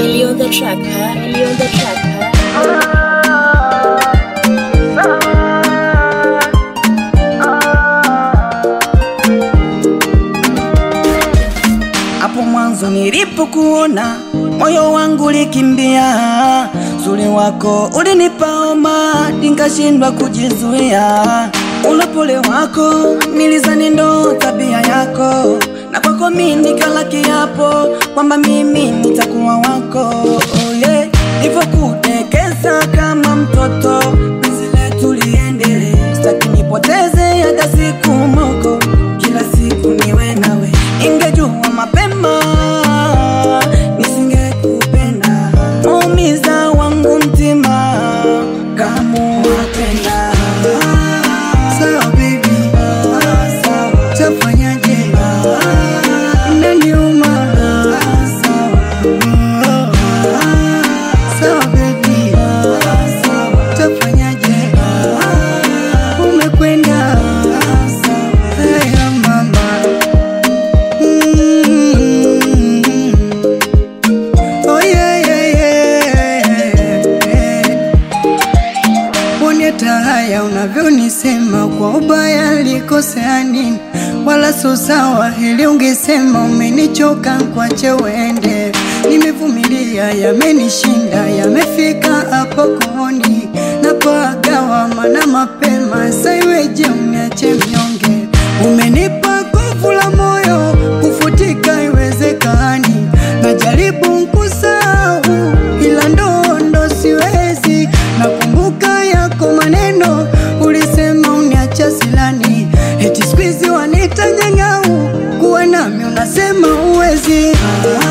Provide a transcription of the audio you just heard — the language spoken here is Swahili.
Ellie on the track, huh? Ellie on the track, huh? Hapo mwanzo nilipokuona moyo wangu likimbia, zuri wako ulinipa homa, nikashindwa kujizuia. Ulopole wako nilizani ndo tabia yako, na kwako mimi nikala kiapo kwamba mimi nitakuwa wako. Oh yeah. Nivyokutekeza kama mtoto, penzi letu liendelee, sitaki nipoteze hata siku moko, kila siku niwe nawe. Ingejua mapema nisingekupenda, maumiza wangu mtima kama wapenda. Sawa baby, Sawa, tafanyaje? Inaniuma. Sawa baby, tafanyaje? Umekwenda. Haya mama. Mm. Oh yeah, yeah, yeah. Bonyeta haya unavyonisema kwa ubaya likosea nini? Wala so sawa, heli ungesema umenichoka kwache uende. Nimevumilia, yamenishinda, yamefika hapo kooni, napagawa mana mapema, saiweje uniache mnyonge? Umenipa nguvu la moyo, kufutika iwezekani, najaribu nkusahau, ila ndo ndo siwezi. Nakumbuka yako maneno, ulisema uniacha silani, eti squeeze wanita nyang'au, kuwa nami unasema uwezi.